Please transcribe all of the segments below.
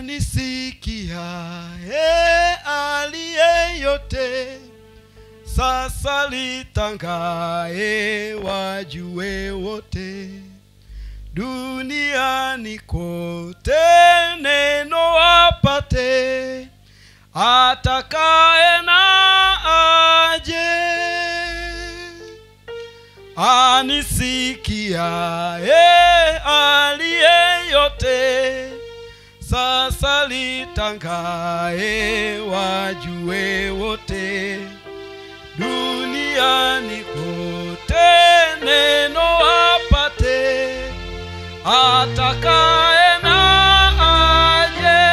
anisikiaye aliye yote sasa litangae wajue wote duniani kote neno wapate atakaye na aje anisikiaye aliye yote sasa litangae wajue wote duniani kote neno apate atakaye na aje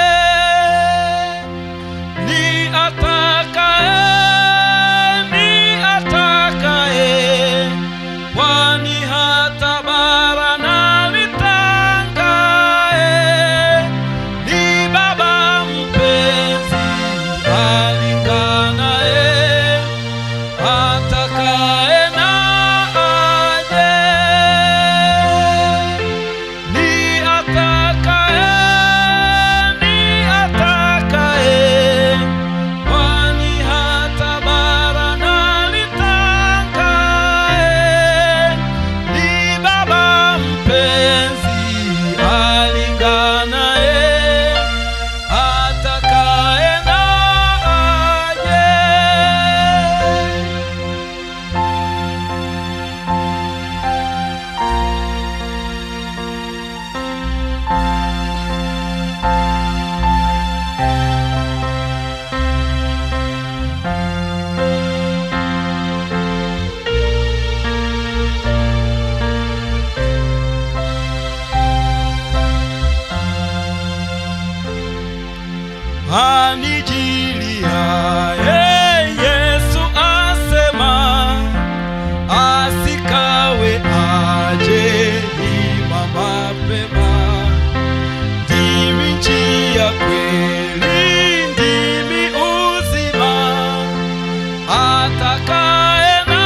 ni atakaye ni atakaye kwani hata bara na litangae ni baba mpenzi alinganae atakaye na aje ni atakaye ni atakaye kwani hata bara na litangae ni baba mpenzi alinganae atakaye na aje anijiliaye Yesu asema asikawe aje ima mapema ndimi njia kweli ndimi uzima atakaye na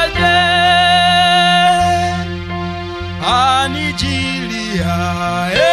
aje anijiliaye